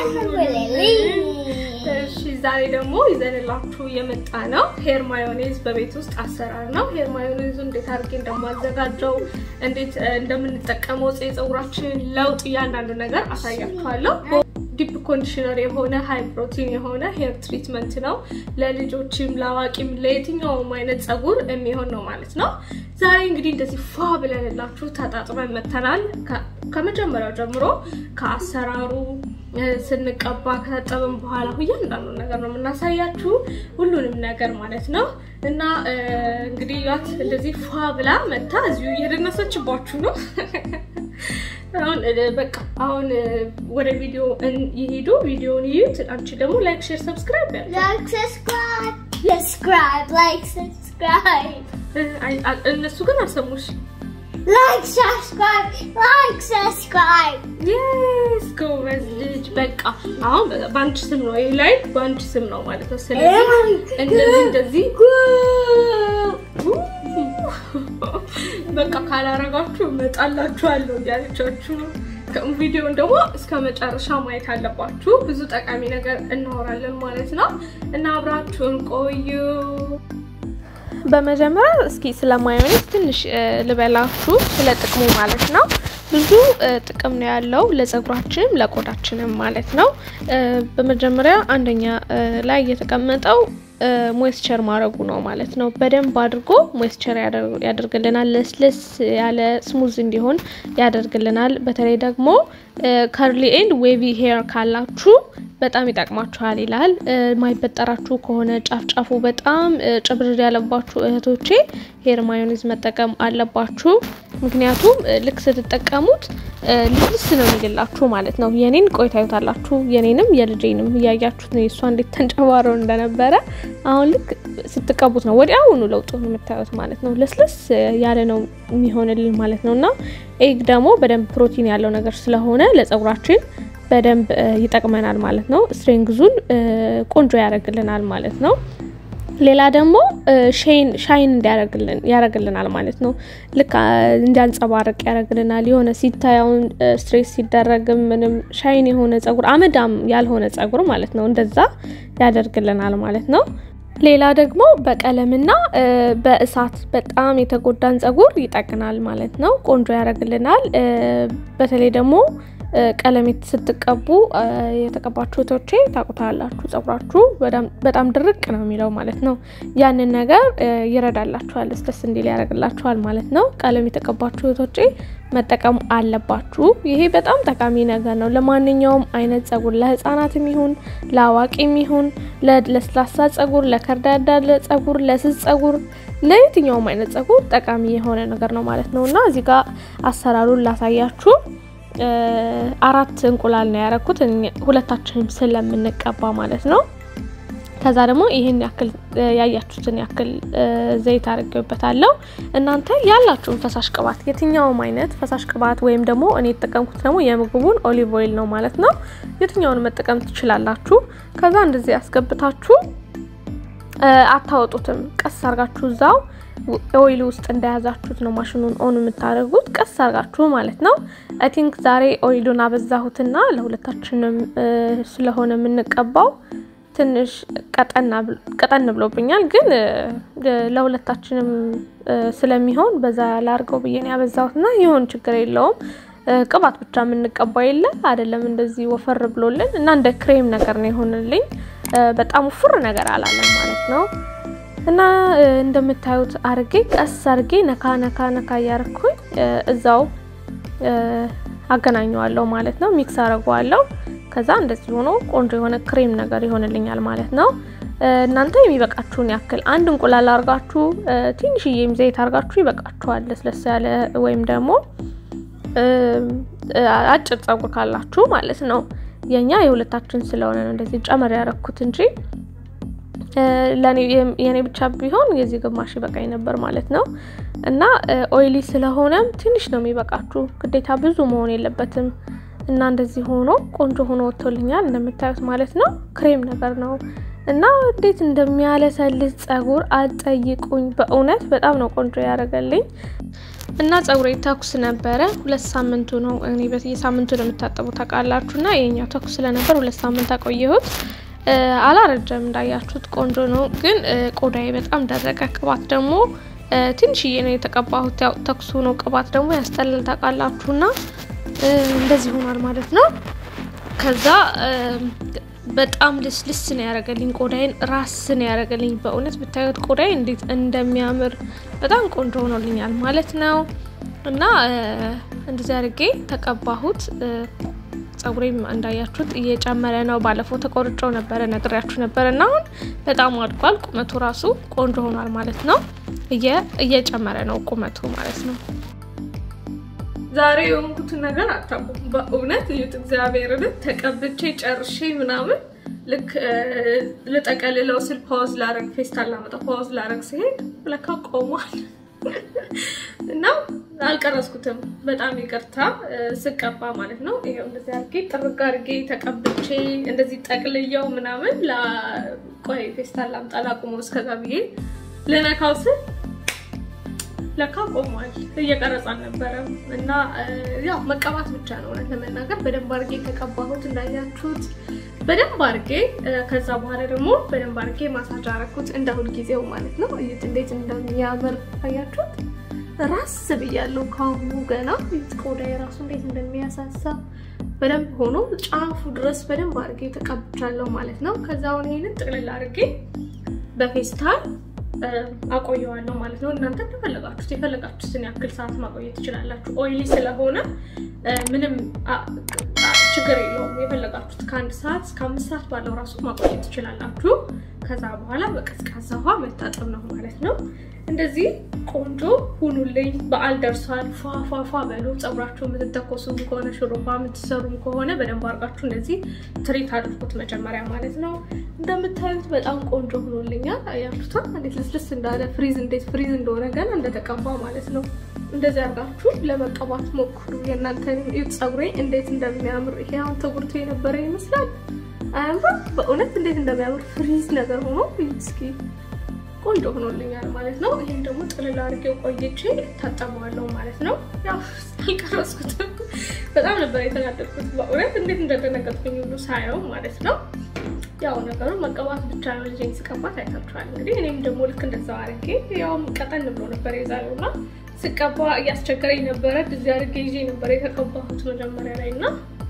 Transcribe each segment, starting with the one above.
እሺ ዛሬ ደግሞ ይዘንላችሁ የመጣ ነው ሄር ማዮኔዝ በቤት ውስጥ አሰራር ነው። ሄር ማዮኔዙ እንዴት አድርጌ እንደማዘጋጀው እንዴት እንደምንጠቀመው የፀጉራችንን ለውጥ እያንዳንዱ ነገር አሳያችኋለሁ። ዲፕ ኮንዲሽነር የሆነ ሃይ ፕሮቲን የሆነ ሄር ትሪትመንት ነው። ለልጆችም ለአዋቂም ለየትኛውም አይነት ፀጉር የሚሆን ነው ማለት ነው። ዛሬ እንግዲህ እንደዚህ ፏ ብለንላችሁ ተጣጥበን መተናል። ከመጀመሪያው ጀምሮ ከአሰራሩ ስንቀባ ከታጠብን በኋላ እያንዳንዱ ነገር ነው የምናሳያችሁ ሁሉንም ነገር ማለት ነው። እና እንግዲህ ያት እንደዚህ ፏ ብላ መታ እዚሁ እየደነሰችባችሁ ነው። አሁን በቃ አሁን ወደ ቪዲዮ ይሄዱ፣ ቪዲዮን ይዩት። አንቺ ደግሞ ላይክ፣ ሼር፣ ሰብስክራይብ ያለ Like, subscribe, subscribe, like, subscribe. እነሱ ግን አልሰሙሽ። Like, subscribe, like, subscribe. የስ ጎበዝ ልጅ። በቃ አሁን በአንቺ ስም ነው ይሄ ላይክ በአንቺ ስም ነው ማለት ነው። ስለዚህ እንደዚህ እንደዚህ በቃ ካላረጋችሁ እመጣላችኋለሁ እያለቻችሁ ነው። ቪዲዮን ደግሞ እስከ መጨረሻ ማየት አለባችሁ። ብዙ ጠቃሚ ነገር እናወራለን ማለት ነው እና አብራችሁን ቆዩ። በመጀመሪያ እስኪ ስለ ማዮኔዝ ትንሽ ልበላችሁ፣ ስለ ጥቅሙ ማለት ነው። ብዙ ጥቅም ነው ያለው ለፀጉራችንም ለቆዳችንም ማለት ነው። በመጀመሪያ አንደኛ ላይ የተቀመጠው ሞይስቸር ማድረጉ ነው ማለት ነው። በደንብ አድርጎ ሞይስቸር ያደርግልናል። ለስለስ ያለ ስሙዝ እንዲሆን ያደርግልናል። በተለይ ደግሞ ከርሊ ኤንድ ዌቪ ሄር ካላችሁ በጣም ይጠቅማችኋል ይላል። ማይበጠራችሁ ከሆነ ጫፍ ጫፉ በጣም ጭብርር ያለባችሁ እህቶቼ ሄር ማዮኔዝ መጠቀም አለባችሁ። ምክንያቱም ልክ ስትጠቀሙት ልስልስ ነው የሚልላችሁ ማለት ነው። የኔን ቆይታ ይታላችሁ፣ የኔንም የልጄንም እያያችሁት ነው የእሷ እንዴት ተንጨባረው እንደነበረ። አሁን ልክ ስትቀቡት ነው ወዲያውኑ ለውጡ የምታዩት ማለት ነው። ለስለስ ያለ ነው የሚሆንልን ማለት ነው። እና ኤግ ደግሞ በደንብ ፕሮቲን ያለው ነገር ስለሆነ ለፀጉራችን በደንብ ይጠቅመናል ማለት ነው። ስትሬንግዙን ቆንጆ ያደርግልናል ማለት ነው። ሌላ ደግሞ ሻይን ያደርግልናል ማለት ነው። ልክ እንዲያንጸባርቅ ያደርግልናል። የሆነ ሲታያውን ስትሬስ ሲደረግም ምንም ሻይን የሆነ ፀጉር አመዳም ያልሆነ ፀጉር ማለት ነው እንደዛ ያደርግልናል ማለት ነው። ሌላ ደግሞ በቀለምና በእሳት በጣም የተጎዳን ፀጉር ይጠቅናል ማለት ነው። ቆንጆ ያደርግልናል። በተለይ ደግሞ ቀለም ስትቀቡ የተቀባችሁ እህቶቼ ታውቁታላችሁ። ፀጉራችሁ በጣም ድርቅ ነው የሚለው ማለት ነው። ያንን ነገር ይረዳላችኋል፣ ደስ እንዲል ያደርግላችኋል ማለት ነው። ቀለም የተቀባችሁ እህቶቼ መጠቀም አለባችሁ። ይሄ በጣም ጠቃሚ ነገር ነው ለማንኛውም አይነት ፀጉር፣ ለህፃናትም ይሁን ለአዋቂም ይሁን ለስላሳ ፀጉር፣ ለከርዳዳ ፀጉር፣ ለስስ ፀጉር፣ ለየትኛውም አይነት ፀጉር ጠቃሚ የሆነ ነገር ነው ማለት ነው እና እዚህ ጋር አሰራሩን ላሳያችሁ። አራት እንቁላል ነው ያረኩት ሁለታችንም ስለምንቀባ ማለት ነው። ከዛ ደግሞ ይህን ያክል ያያችሁትን ያክል ዘይት አድርጌበታለሁ። እናንተ ያላችሁን ፈሳሽ ቅባት የትኛውም አይነት ፈሳሽ ቅባት ወይም ደግሞ እኔ የተጠቀምኩት ደግሞ የምግቡን ኦሊቭ ኦይል ነው ማለት ነው። የትኛውን መጠቀም ትችላላችሁ። ከዛ እንደዚህ ያስገብታችሁ አታወጡትም። ቀስ አርጋችሁ እዛው ኦይል ውስጥ እንደያዛችሁት ነው ማሽኑን ኦን የምታደርጉት ቀስ አርጋችሁ ማለት ነው። አይ ቲንክ ዛሬ ኦይሉን አበዛሁትና ለሁለታችንም ስለሆነ የምንቀባው ትንሽ ቀጠን ብሎብኛል፣ ግን ለሁለታችንም ስለሚሆን በዛ ላርገው ብዬ ነው ያበዛሁትና ይሁን ችግር የለውም። ቅባት ብቻ የምንቀባ የለ አይደለም፣ እንደዚህ ወፈር ብሎልን እና እንደ ክሬም ነገር ነው የሆንልኝ። በጣም ውፍር ነገር አላለም ማለት ነው። እና እንደምታዩት አርጌ ቀስ አርጌ ነካ ነካ ነካ እያርኩኝ እዛው አገናኘዋለሁ ማለት ነው። ሚክስ አረገዋለሁ። ከዛ እንደዚህ ሆኖ ቆንጆ የሆነ ክሬም ነገር ይሆንልኛል ማለት ነው። እናንተ የሚበቃችሁን ያክል አንድ እንቁላል አርጋችሁ ትንሽዬም ዘይት አርጋችሁ ይበቃችኋል። ለስለስ ያለ ወይም ደግሞ አጭር ፀጉር ካላችሁ ማለት ነው። የኛ የሁለታችን ስለሆነ ነው እንደዚህ ጨመር ያረኩት እንጂ የኔ ብቻ ቢሆን የዚህ ግማሽ ይበቃኝ ነበር ማለት ነው። እና ኦይሊ ስለሆነም ትንሽ ነው የሚበቃችሁ፣ ግዴታ ብዙ መሆን የለበትም። እና እንደዚህ ሆኖ ቆንጆ ሆኖ ወጥቶልኛል እንደምታዩት ማለት ነው። ክሬም ነገር ነው እና እንዴት እንደሚያለሰልስ ፀጉር አትጠይቁኝ። በእውነት በጣም ነው ቆንጆ ያደረገልኝ። እና ጸጉሬ ተኩስ ነበረ። ሁለት ሳምንቱ ነው። እኔ በየሳምንቱ ነው የምታጠቡ ታውቃላችሁ። እና የኛው ተኩስ ስለነበር ሁለት ሳምንት አቆየሁት። አላረጀም፣ እንዳያችሁት ቆንጆ ነው። ግን ቆዳዬ በጣም ደረቀ። ቅባት ደግሞ ትንሽዬ ነው የተቀባሁት። ያው ተኩሱ ነው፣ ቅባት ደግሞ ያስጠልል ታውቃላችሁ። እና እንደዚህ ሆኗል ማለት ነው። ከዛ በጣም ልስልስ ነው ያደረገልኝ ቆዳዬን፣ ራስ ነው ያደረገልኝ። በእውነት ብታዩት ቆዳዬ እንዴት እንደሚያምር በጣም ቆንጆ ሆኖልኛል ማለት ነው። እና እንደዚህ አድርጌ ተቀባሁት። ጸጉሬም እንዳያችሁት እየጨመረ ነው። ባለፈው ተቆርጨው ነበረ ነግሬያችሁ ነበረ እና አሁን በጣም አድጓል። ቁመቱ ራሱ ቆንጆ ሆኗል ማለት ነው። እየጨመረ ነው ቁመቱ ማለት ነው። ዛሬ የሆንኩትን ነገር አታውቁም። በእውነት እዩት። እግዚአብሔርን ተቀብቼ ጨርሼ ምናምን ልክ ልጠቀልለው ስል ፓውዝ ላረግ ፌስታል ላመጣ ፓውዝ ላረግ ሲሄድ ለካ ቆሟል እና አልቀረስኩትም። በጣም ይቅርታ ስቀባ ማለት ነው። ይሄው እንደዚህ አድርጌ ጥርግ አድርጌ ተቀብቼ እንደዚህ ጠቅልየው ምናምን ቆይ ፌስታል ላምጣ ላቁመው እስከዛ ብዬ ልነካው ስል ለካ ቆሟል። እየቀረጸ አልነበረም እና ያው መቀባት ብቻ ነው እውነት ለመናገር በደንብ አድርጌ የተቀባሁት እንዳያችሁት በደንብ አድርጌ ከዛ በኋላ ደግሞ በደንብ አድርጌ ማሳጅ አረኩት እንደ ሁልጊዜው ማለት ነው። እዩት እንዴት እንደሚያምር አያችሁት። ራስ ብያለሁ ካሁኑ ገና ቆዳ የራሱ እንዴት እንደሚያሳሳ በደንብ ሆኖ ጫፉ ድረስ በደንብ አድርጌ ተቀብቻለሁ ማለት ነው። ከዛ አሁን ይሄንን ጥቅልል አድርጌ በፌስታል አቆየዋለሁ ማለት ነው። እናንተ እንደፈለጋችሁት የፈለጋችሁትን ያክል ሰዓት ማቆየት ትችላላችሁ። ኦይሊ ስለሆነ ምንም ችግር የለውም። የፈለጋችሁት ከአንድ ሰዓት እስከ አምስት ሰዓት ባለው ራሱ ማቆየት ትችላላችሁ። ከዛ በኋላ በቀዝቃዛ ውሃ መታጠብ ነው ማለት ነው። እንደዚህ ቆንጆ ሁኑልኝ። በዓል ደርሷል። ፏፏፏ በሉ። ፀጉራችሁ የምትተኮሱ ከሆነ ሹሩባ የምትሰሩም ከሆነ በደንብ አድርጋችሁ እንደዚህ ትሪት አድርጉት መጀመሪያ ማለት ነው። እንደምታዩት በጣም ቆንጆ ሁኖልኛል። አያችሁታ እንዴት ልስልስ እንዳለ ፍሪዝ እንዴት ፍሪዝ እንደሆነ ገና እንደተቀባ ማለት ነው። እንደዚህ አድርጋችሁ ለመቀባት ሞክሩ። የእናንተን ዩት ፀጉሬ እንዴት እንደሚያምር ይሄ አሁን ተጉርቶ የነበረ ይመስላል። አያምርም? በእውነት እንዴት እንደሚያምር ፍሪዝ ነገር ሆኖ እስኪ ቆንጆ ሆኖልኛል ማለት ነው። ይህም ደግሞ ጥልል አድርጌው ቆይቼ ታጠበዋለሁ ማለት ነው። ያው አልቀረስኩትም። በጣም ነበር የተናደድኩት በእውነት እንዴት እንደደነገጥኩኝ ሁሉ ሳየው ማለት ነው። ያው ነገሩ መቀባት ብቻ ነው። ልጄን ስቀባት አይታችኋል እንግዲህ። እኔም ደግሞ ልክ እንደዛው አድርጌ ያውም ቀጠን ብሎ ነበር የዛሬውና ስቀባ እያስቸገረኝ ነበረ። እዚህ አድርጌ ይዤ ነበር የተቀባሁት መጀመሪያ ላይ እና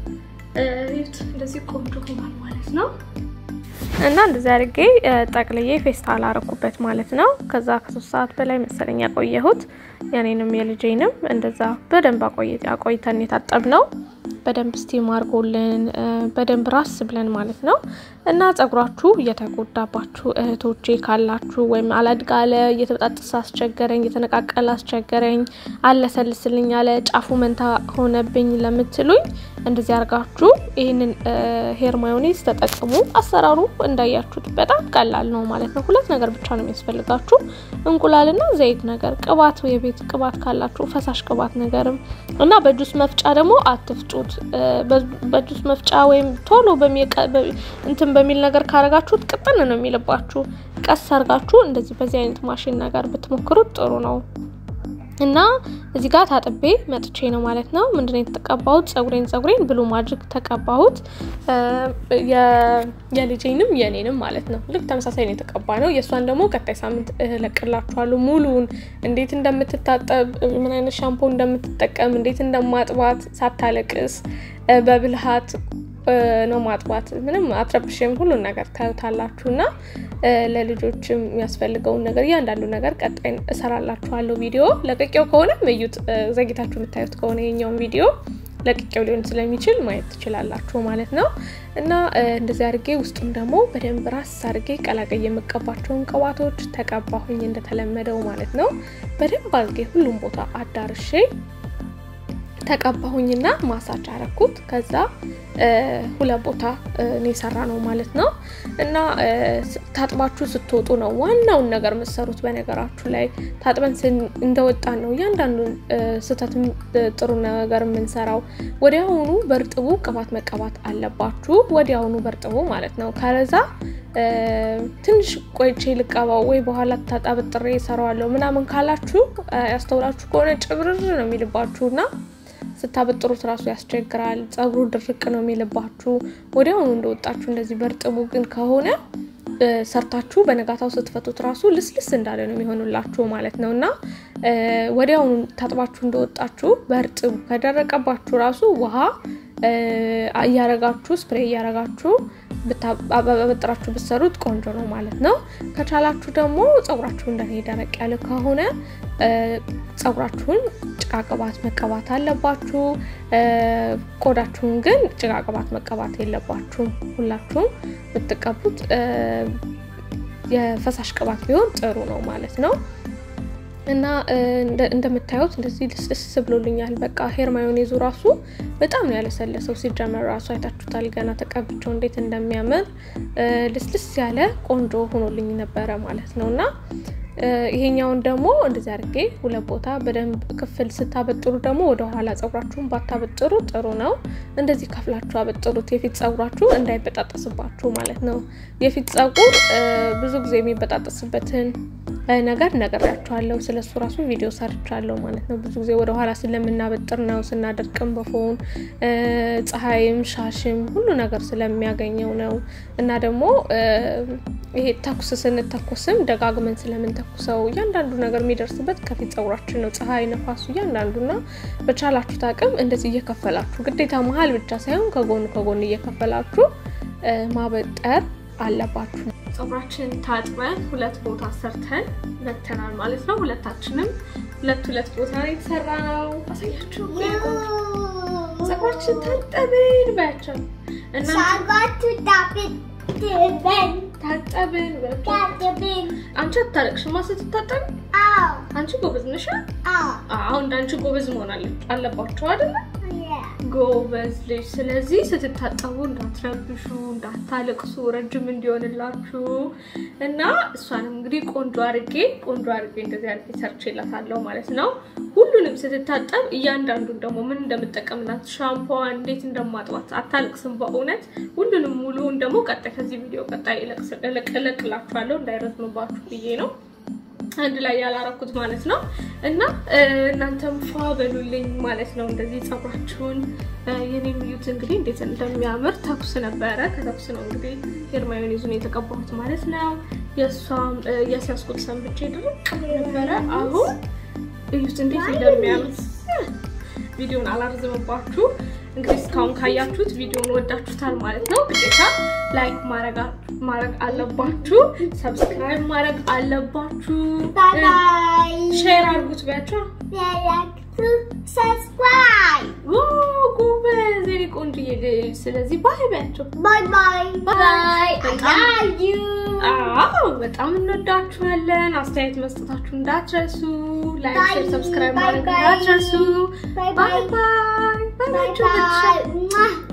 እንደዚህ ቆንጆ ሆኗል ማለት ነው። እና እንደዚህ አድርጌ ጠቅልዬ ፌስታል አረኩበት ማለት ነው። ከዛ ከሶስት ሰዓት በላይ መሰለኝ ያቆየሁት የኔንም የልጄንም እንደዛ በደንብ አቆይተን የታጠብ ነው። በደንብ ስቲም አድርጎልን በደንብ ራስ ብለን ማለት ነው። እና ጸጉራችሁ እየተጎዳባችሁ እህቶቼ ካላችሁ ወይም አላድግ አለ፣ እየተበጣጠሰ አስቸገረኝ፣ እየተነቃቀለ አስቸገረኝ፣ አለሰልስልኝ አለ፣ ጫፉ መንታ ሆነብኝ ለምትሉኝ እንደዚህ አድርጋችሁ ይህንን ሄር ማዮኔዝ ተጠቅሙ። አሰራሩ እንዳያችሁት በጣም ቀላል ነው ማለት ነው። ሁለት ነገር ብቻ ነው የሚያስፈልጋችሁ እንቁላልና ዘይት ነገር፣ ቅባት፣ የቤት ቅባት ካላችሁ ፈሳሽ ቅባት ነገርም እና በጁስ መፍጫ ደግሞ አትፍጩት። በጁስ መፍጫ ወይም ቶሎ እንትን በሚል ነገር ካረጋችሁት ቅጥን ነው የሚልባችሁ። ቀስ አርጋችሁ እንደዚህ በዚህ አይነት ማሽን ነገር ብትሞክሩት ጥሩ ነው። እና እዚህ ጋር ታጥቤ መጥቼ ነው ማለት ነው። ምንድነው የተቀባሁት? ጸጉሬን ጸጉሬን ብሉ ማጅግ ተቀባሁት። የልጄንም የኔንም ማለት ነው። ልክ ተመሳሳይ ነው የተቀባ ነው። የእሷን ደግሞ ቀጣይ ሳምንት እለቅላችኋለሁ ሙሉውን እንዴት እንደምትታጠብ፣ ምን አይነት ሻምፖ እንደምትጠቀም፣ እንዴት እንደማጥባት ሳታለቅስ በብልሃት ነው ማጥባት። ምንም አትረብሽም። ሁሉን ነገር ታዩታላችሁ እና ለልጆችም የሚያስፈልገውን ነገር እያንዳንዱ ነገር ቀጣይ እሰራላችኋለሁ። ቪዲዮ ለቅቄው ከሆነ እዩት። ዘግይታችሁ የምታዩት ከሆነ የኛውን ቪዲዮ ለቅቄው ሊሆን ስለሚችል ማየት ትችላላችሁ ማለት ነው። እና እንደዚህ አድርጌ ውስጡም ደግሞ በደንብ ራስ አድርጌ ቀላቀይ የምቀባቸውን ቅባቶች ተቀባሁኝ እንደተለመደው ማለት ነው። በደንብ አድርጌ ሁሉም ቦታ አዳርሼ ተቀባሁኝና ማሳጅ አረኩት። ከዛ ሁለት ቦታ እኔ የሰራ ነው ማለት ነው። እና ታጥባችሁ ስትወጡ ነው ዋናውን ነገር የምትሰሩት። በነገራችሁ ላይ ታጥበን እንደወጣን ነው እያንዳንዱን ስህተት ጥሩ ነገር የምንሰራው። ወዲያውኑ በእርጥቡ ቅባት መቀባት አለባችሁ። ወዲያውኑ በእርጥቡ ማለት ነው። ከዛ ትንሽ ቆይቼ ልቀባው ወይ በኋላ ታጣብጥሬ እሰራዋለሁ ምናምን ካላችሁ ያስተውላችሁ ከሆነ ጭብርር ነው የሚልባችሁ እና ስታበጥሩት ራሱ ያስቸግራል። ጸጉሩ ድርቅ ነው የሚልባችሁ ወዲያውኑ እንደወጣችሁ እንደዚህ በርጥቡ ግን ከሆነ ሰርታችሁ በነጋታው ስትፈቱት ራሱ ልስልስ እንዳለ ነው የሚሆኑላችሁ ማለት ነው እና ወዲያውኑ ታጥባችሁ እንደወጣችሁ በእርጥቡ ከደረቀባችሁ ራሱ ውሃ እያረጋችሁ ስፕሬ እያረጋችሁ በጥራችሁ ብትሰሩት ቆንጆ ነው ማለት ነው። ከቻላችሁ ደግሞ ጸጉራችሁ እንደኔ ደረቅ ያለ ከሆነ ጸጉራችሁን ጭቃ ቅባት መቀባት አለባችሁ። ቆዳችሁን ግን ጭቃ ቅባት መቀባት የለባችሁም። ሁላችሁም ብትቀቡት የፈሳሽ ቅባት ቢሆን ጥሩ ነው ማለት ነው። እና እንደምታዩት እንደዚህ ልስልስ ብሎልኛል። በቃ ሄር ማዮኔዙ ራሱ በጣም ነው ያለሰለሰው። ሲጀመር ራሱ አይታችሁታል። ገና ተቀብቸው እንዴት እንደሚያምር ልስልስ ያለ ቆንጆ ሆኖልኝ ነበረ ማለት ነው እና ይሄኛውን ደግሞ እንደዚህ አድርጌ ሁለት ቦታ በደንብ ክፍል ስታበጥሩ ደግሞ ወደኋላ ጸጉራችሁን ባታበጥሩ ጥሩ ነው። እንደዚህ ከፍላችሁ አበጥሩት፣ የፊት ጸጉራችሁ እንዳይበጣጠስባችሁ ማለት ነው። የፊት ጸጉር ብዙ ጊዜ የሚበጣጠስበትን ነገር ነግሬያችኋለሁ። ስለሱ ራሱ ቪዲዮ ሰርቻለሁ ማለት ነው። ብዙ ጊዜ ወደኋላ ስለምናበጥር ነው፣ ስናደርቅም በፎን ፀሐይም ሻሽም ሁሉ ነገር ስለሚያገኘው ነው እና ደግሞ ይሄ ተኩስ ስንተኩስም ደጋግመን ስለምንተኩሰው እያንዳንዱ ነገር የሚደርስበት ከፊት ጸጉራችን ነው። ፀሐይ፣ ነፋሱ እያንዳንዱና በቻላችሁት አቅም እንደዚህ እየከፈላችሁ ግዴታ መሀል ብቻ ሳይሆን ከጎኑ ከጎን እየከፈላችሁ ማበጠር አለባችሁ። ጸጉራችን ታጥበን ሁለት ቦታ ሰርተን መተናል ማለት ነው። ሁለታችንም ሁለት ሁለት ቦታ ነው የተሰራ ነው። አሳያችሁ። ጸጉራችን ታጠብን ባያቸው እና ታጠብን አንቺ አታለቅሽማ ስትታጠብ። አንቺ ጎበዝ ነሽ። አሁን እንዳንቺ ጎበዝ መሆን አለባችሁ አይደለ? ጎበዝ ልጅ። ስለዚህ ስትታጠቡ እንዳትረብሹ፣ እንዳታለቅሱ ረጅም እንዲሆንላችሁ እና እሷንም እንግዲህ ቆንጆ አርጌ ቆንጆ አርጌ እንደዚህ አርጌ ሰርቼላታለሁ ማለት ነው። ሁሉንም ስትታጠብ እያንዳንዱን ደግሞ ምን እንደምጠቀምላት ሻምፖዋን እንዴት እንደማጥባት አታለቅስም። በእውነት ሁሉንም ሙሉውን ደግሞ ቀጣይ ከዚህ ቪዲዮ ቀጣይ እለቅላችኋለሁ እንዳይረዝምባችሁ ብዬ ነው አንድ ላይ ያላረኩት ማለት ነው። እና እናንተም ፏ በሉልኝ ማለት ነው። እንደዚህ ጸጉራችሁን የኔ ሚዩት እንግዲህ እንዴት እንደሚያምር ተኩስ ነበረ። ከተኩስ ነው እንግዲህ ሄር ማዮኔዙን የተቀባሁት ማለት ነው። የእሷም የሲያስኩት ሰንብቼ ድርቅ ነበረ። አሁን እዩት እንዴት እንደሚያምር ቪዲዮን አላርዝምባችሁ። እንግዲህ እስካሁን ካያችሁት ቪዲዮን ወዳችሁታል ማለት ነው። ግዴታ ላይክ ማድረግ አለባችሁ፣ ሰብስክራይብ ማድረግ አለባችሁ፣ ሼር አድርጉት ቢያቸው ጉበዝ የኔ ቆንጆዬ ልጅ። ስለዚህ ባይ ቢያቸው በጣም እንወዳችኋለን። አስተያየት መስጠታችሁ እንዳትረሱ፣ ላይክ ሼር ሰብስክራይብ ማድረግ እንዳትረሱ። ባይ ባይ ባይ ባይ